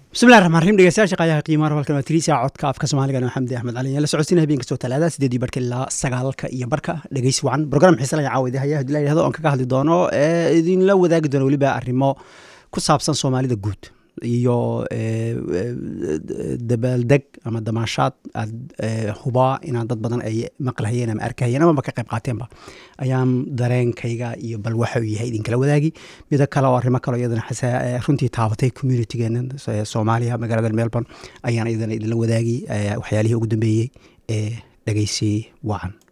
bismillahi raxmaan raxiim dhegeystayaasha qaayaha qiimaha halkan waa tiriisa codka afka soomaaliga waa xamdi axmed cali la socodsiina habeen kastoo talaada sideedii barka ilaa sagaalka iyo barka dhegeysi wacan program xiise laga caawida haya hadii la yidhahdo oon kaga hadli doono ee idinla wadaagi doono weliba arrimo ku saabsan soomaalida guud iyo dabaaldeg ama damaashaad aad hubaa inaan dad badan ay maqlahayeen ama arkahayeen amaba ka qayb qaateenba ayaan dareenkayga iyo bal waxa uu yahay idinkala wadaagi mida kale oo arrimo kale iyadana runtii taabatay communitygeena soomaaliya magaalada melbourne ayaan iyadana idinla wadaagi waxyaalihii ugu dambeeyey ee dhegeysi wacan